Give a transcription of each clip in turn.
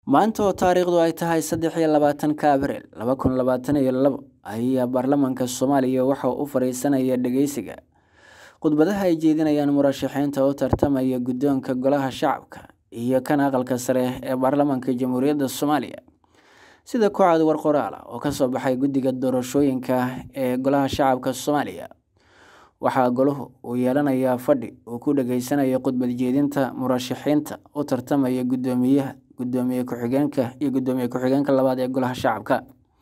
maanta oo taariikhdu ay tahay saddex iyo labaatanka abriil laba kun labaatan iyo labo ayaa baarlamaanka soomaaliya waxa u fadhiisanaya dhageysiga khudbadaha ay jeedinayaan murashaxiinta u tartamaya guddoonka golaha shacabka iyo kan aqalka sare ee baarlamaanka jamhuuriyadda soomaaliya sida ku cad war qoraal ah oo kasoo baxay guddiga doorashooyinka ee golaha shacabka soomaaliya waxaa golahu uu yeelanayaa fadhi uu ku dhageysanayo khudbad jeedinta murashaxiinta u tartamaya guddoomiyaha guddoomiye ku-xigeenka iyo guddoomiye ku-xigeenka labaad ee golaha shacabka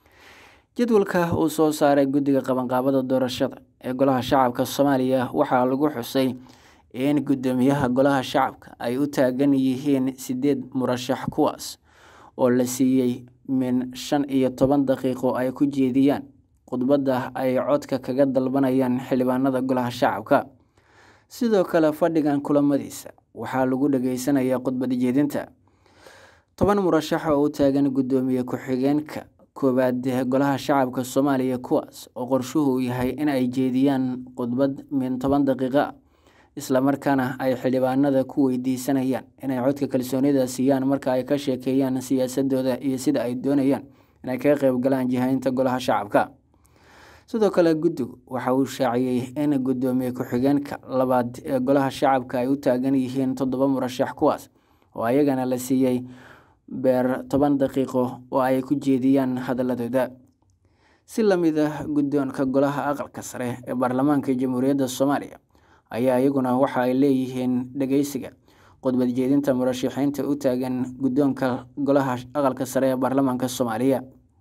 jadwalka uu soo saaray guddiga qabanqaabada doorashada ee golaha shacabka soomaaliya waxaa lagu xusay in guddoomiyaha golaha shacabka ay u taagan yihiin sideed murashax kuwaas oo la siiyey min shan iyo toban daqiiqo ay ku jeediyaan khudbadda ay codka kaga dalbanayaan xildhibaanada golaha shacabka sidoo kale fadhigan kulamadiisa waxaa lagu dhageysanayaa khudbad jeedinta toban murashax oo u taagan guddoomiye ku-xigeenka koowaad ee golaha shacabka soomaaliya kuwaas oo qorshuhu yahay in ay jeediyaan khudbad min toban daqiiqo ah islamarkaana ay xildhibaanada ku weydiisanayaan inay codka kalsoonida siiyaan marka ay ka sheekeeyaan siyaasadooda iyo sida ay doonayaan inay kaga qeyb galaan jihaynta golaha shacabka sidoo kale guddigu waxa uu shaaciyey in guddoomiye ku-xigeenka labaad ee golaha shacabka ay u taagan yihiin toddoba murashax kuwaas oo ayagana la siiyey beer toban daqiiqo oo ay ku jeediyaan hadaladooda si lamid ah guddoonka golaha aqalka sare ee baarlamaanka jamhuuriyadda soomaaliya ayaa iyaguna waxa ay leeyihiin dhageysiga khudbad jeedinta murashaxiinta u taagan guddoonka golaha aqalka sare ee baarlamaanka soomaaliya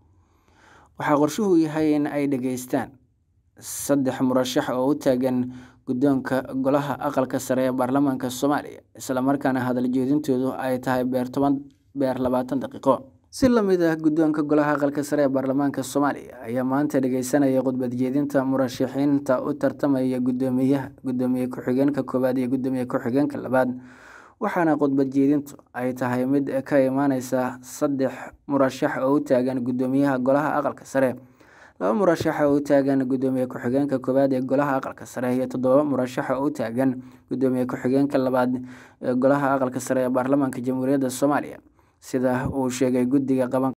waxaa qorshuhu yahay in ay dhageystaan saddex murashax oo u taagan guddoonka golaha aqalka sare ee baarlamaanka soomaaliya islamarkaana hadal jeedintoodu ay tahay beer toban beer labaatan daqiiqo si lamid ah guddoonka golaha aqalka sare ee baarlamaanka soomaaliya ayaa maanta dhageysanaya khudbad jeedinta murashaxiinta u tartamaya guddoomiyaha guddoomiye ku-xigeenka koowaad iyo guddoomiye ku-xigeenka labaad waxaana khudbad jeedintu ay tahay mid ka imaaneysa saddex murashax oo u taagan guddoomiyaha golaha aqalka sare laba murashax oo u taagan guddoomiye ku-xigeenka koowaad ee golaha aqalka sare iyo toddoba murashax oo u taagan guddoomiye ku-xigeenka labaad ee golaha aqalka sare ee baarlamaanka jamhuuriyadda soomaaliya sida uu sheegay guddiga qabanqaabada